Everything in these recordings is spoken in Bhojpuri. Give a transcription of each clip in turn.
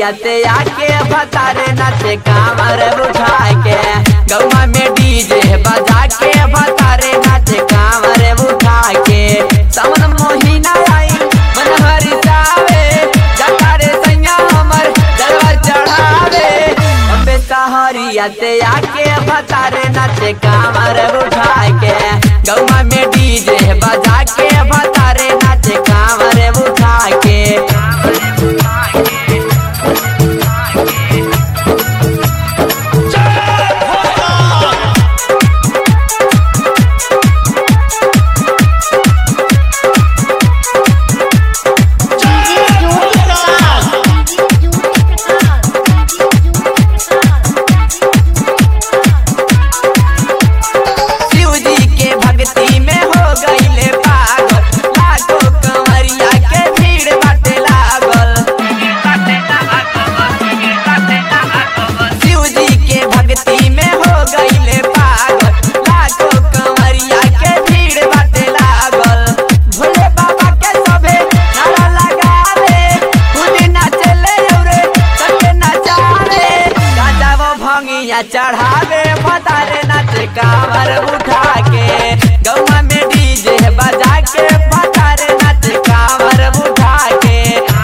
सहरिया ते आके भतारे नाचे कामर उठा के गौवा में डीजे बजा के भतारे नाचे कामर उठा के सावन महीना आई मन हरि जावे जटारे सैया हमर जलवा चढ़ावे अबे सहरिया ते आके भतारे नाचे कामर उठा के गौवा में डीजे बजा के भतारे नाचे कामर उठा के डीजे ज्योति प्रकाश डीजे ज्योति प्रकाश शिव जी के भक्ति में हो गईले पागल लाखों कंवरिया के भीड़ बाटे लागल शिव जी के भक्ति में हो गईले पागल लाखों कंवरिया के भीड़ बाटे लागल भोले बाबा के सभे नारा लगावे खुद नाचले रे सबके नचावे गाजा वो भंगिया चढ़ावे फतारे नाच कावर उठा के गौवा में डीजे बजा के फतारे नाच कावर उठा के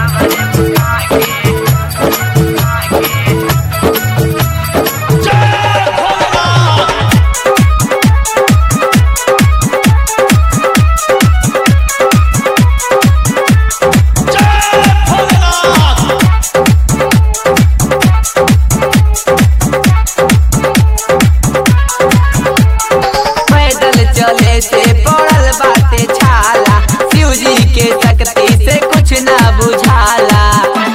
पैदल चले से पड़ल बाटे छाला शिव जी के शक्ति से कुछ ना बुझाला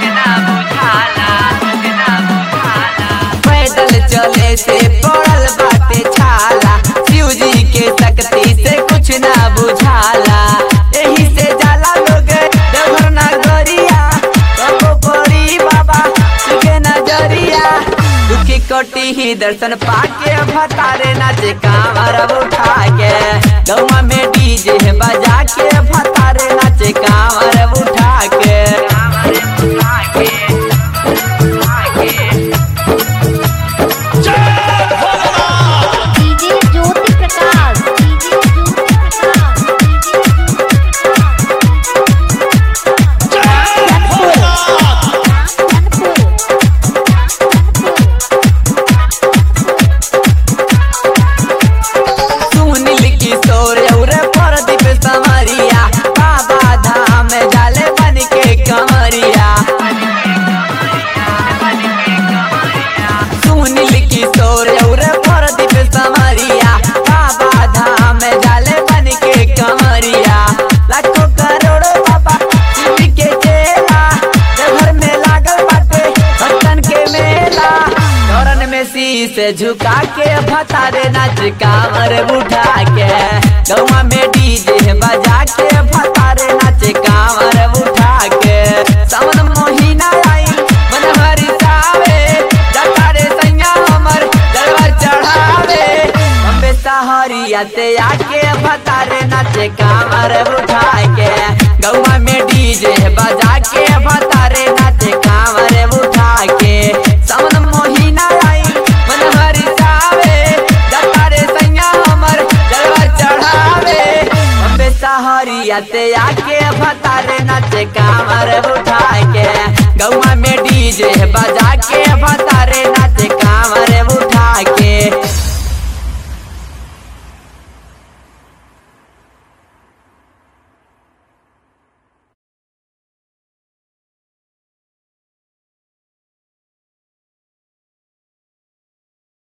पैदल चले से पड़ल बाटे छाला शिव जी के शक्ति से कुछ ना बुझाला यही से जाला लोग देवघर नगरिया कबो पड़ी बाबा तुके नजरिया दुखी कोटी ही दर्शन पाके भतारे नाचे कांवर उठा के गौवा में डीजे बजा के भतारे नाचे कांवर उठा के DJ Jyoti Prakash DJ Jyoti Prakash DJ Jyoti Sunil Kishore और प्रदीप समरिया बाबा धाम जाले बन के कमरिया सुनील किशोर और प्रदीप समरिया बाबा धाम जाले बन के कमरिया लाखों करोड़ों बाबा शिव के चेला देवघर में लागल बाटे भक्तन के मेला चरण में शीश झुका के भतारे नाच कांवर उठा के गौवा में डीजे बजा के भतारे नाच कांवर उठा के सावन महीना आई मन हरि जावे जटारे सैया हमर जलवा चढ़ावे अम्बे सहरिया ते आके भतारे नाचे कांवर उठा के गौवा में डीजे बजा के भतारे नाचे कांवर उठा के सावन महीना आई मन हरि जावे जटारे सैया हमर जलवा चढ़ावे अम्बे सहरिया ते आके भतारे नाचे कांवर उठा के गौवा में डीजे बजा के भतारे नाचे कांवर उठा के